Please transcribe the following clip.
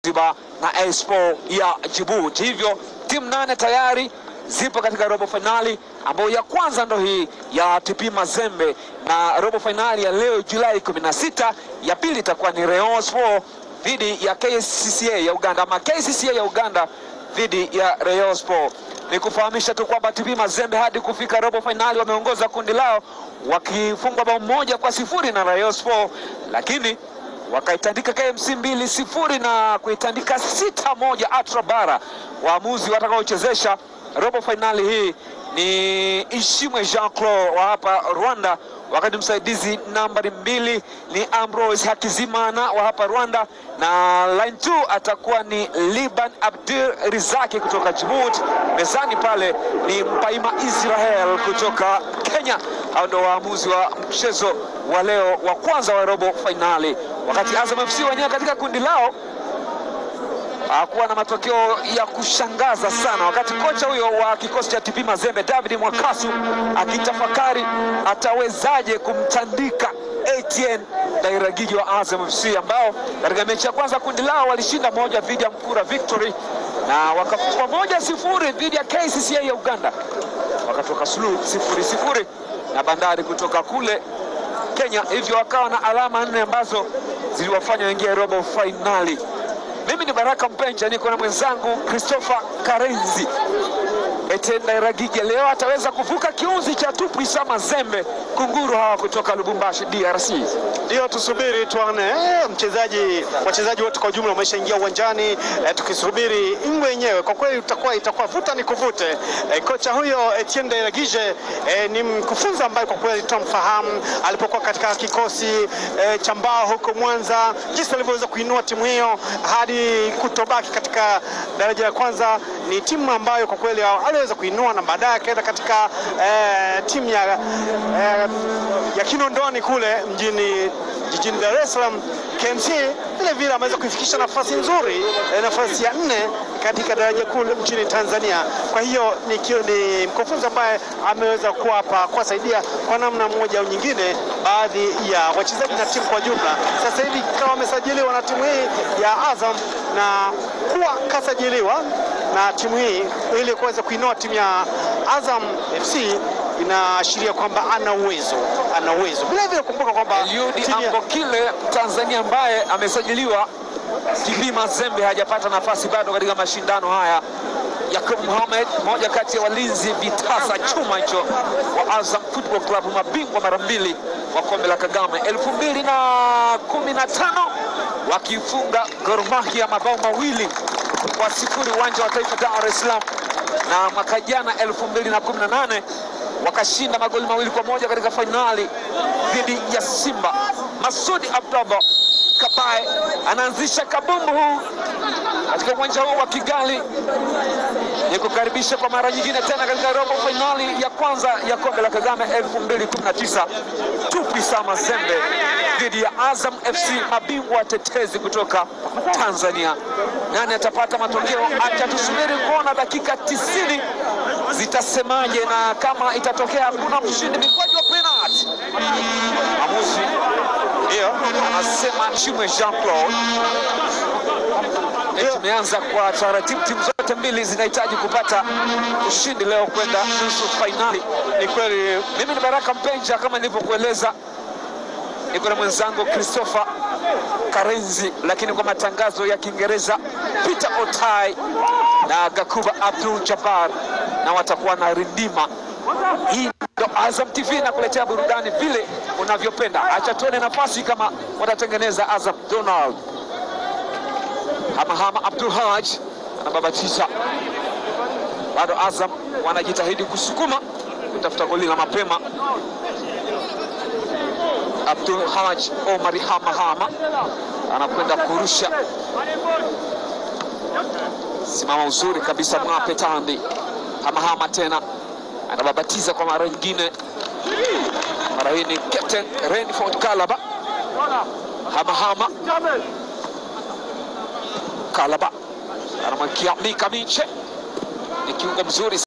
Zanzibar na Expo ya Djibouti. Hivyo timu nane tayari zipo katika robo fainali ambayo ya kwanza ndo hii ya TP Mazembe, na robo fainali ya leo Julai 16, ya pili itakuwa ni Rayon Sport dhidi ya KCCA ya Uganda ama KCCA ya Uganda dhidi ya Rayon Sport. Ni kufahamisha tu kwamba TP Mazembe hadi kufika robo fainali wameongoza kundi lao wakifungwa bao moja kwa sifuri na Rayon Sport, lakini wakaitandika KMC mbili sifuri na kuitandika sita moja Atra Bara. Waamuzi watakaochezesha robo fainali hii ni Ishimwe Jean Claude wa hapa Rwanda, wakati msaidizi nambari mbili ni Ambrose Hakizimana wa hapa Rwanda, na line 2 atakuwa ni Liban Abdul Rizaki kutoka Djibouti. Mezani pale ni Mpaima Israel kutoka Kenya. Hao ndio waamuzi wa mchezo wa leo wa kwanza wa robo fainali, wakati Azam FC wenyewe katika kundi lao hakuwa na matokeo ya kushangaza sana, wakati kocha huyo wa kikosi cha TP Mazembe David Mwakasu akitafakari atawezaje kumtandika ATN Dairagiji wa Azam FC ambao katika mechi ya kwanza kundi lao walishinda moja dhidi ya Mkura Victory na wakafungwa moja sifuri dhidi ya KCCA ya Uganda, wakatoka suluhu sifuri sifuri na Bandari kutoka kule Kenya, hivyo wakawa na alama nne ambazo ziliwafanya waingie robo fainali. Mimi ni Baraka Mpenja, niko na mwenzangu Christopher Karenzi. Etenda Iragije leo ataweza kuvuka kiunzi cha Tupwisa Mazembe kunguru hawa kutoka Lubumbashi DRC. Ndio tusubiri tuone. Eh, mchezaji wachezaji wote kwa ujumla wameshaingia uwanjani eh, tukisubiri ingwe yenyewe. Kwa kweli itakuwa itakuwa vuta ni kuvute. Eh, kocha huyo Etienne Dairagije eh, ni mkufunzi ambaye kwa kweli tunamfahamu alipokuwa katika kikosi eh, cha Mbao huko Mwanza, jinsi alivyoweza kuinua timu hiyo hadi kutobaki katika daraja la kwanza. Ni timu ambayo kwa kweli aliweza kuinua na baadaye akaenda katika eh, timu ya eh, ya Kinondoni kule mjini jijini Dar es Salaam. KMC vile vile ameweza kuifikisha nafasi nzuri eh, nafasi ya nne katika daraja kuu nchini Tanzania. Kwa hiyo ni, kio- ni mkufunzi ambaye ameweza kuwapa kuwasaidia kwa namna moja au nyingine baadhi ya wachezaji na timu kwa jumla. Sasa hivi kama wamesajiliwa na timu hii ya Azam na kuwa kasajiliwa na timu hii ili kuweza kuinua timu ya Azam FC inaashiria kwamba ana uwezo, ana uwezo. Vile vile kumbuka kwamba Eliudi timu ya- Ambokile Tanzania ambaye amesajiliwa TP Mazembe hajapata nafasi bado katika mashindano haya. Yakub Mohamed, moja kati ya walinzi vitasa chuma hicho wa Azam Football Club, mabingwa mara mbili wa kombe la Kagame elfu mbili na kumi na tano wakifunga Gor Mahia mabao mawili kwa sifuri uwanja wa Taifa Dar es Salaam, na mwaka jana elfu mbili na kumi na nane wakashinda magoli mawili kwa moja katika fainali dhidi ya Simba. Masudi Abdallah Kabae anaanzisha kabumbu huu katika uwanja huu wa Kigali ni kukaribisha kwa mara nyingine tena katika robo fainali ya kwanza ya kombe la Kagame 2019 Tupwisa Mazembe dhidi ya Azam FC, mabingwa watetezi kutoka Tanzania. Nani atapata matokeo? Acha tusubiri kuona dakika 90 zitasemaje, na kama itatokea hakuna mshindi, mikwaju wa penalti. Amuzi ndio anasema Chimwe Jean Claude. Eh, Tumeanza kwa taratibu, timu zote mbili zinahitaji kupata ushindi leo kwenda nusu fainali. ni kweli Mimi ni Baraka Mpenja, kama nilivyokueleza, niko na mwenzangu Christopher Karenzi, lakini kwa matangazo ya Kiingereza Peter Otai na Gakuba Abdul Jabbar, na watakuwa na rindima hii. Ndo Azam TV nakuletea burudani vile unavyopenda. Acha tuone nafasi kama watatengeneza Azam. Donald Hamahama Abdul Haj anababatiza bado Azam wanajitahidi kusukuma kutafuta goli la mapema. Abdul Haj Omari Hamahama anakwenda kurusha, simama uzuri kabisa Mwape Tandi. Hamahama tena anababatiza kwa mara nyingine, mara hii ni Captain Renford Kalaba. Hamahama Kalaba anamwakia Mika Miche, ni kiungo mzuri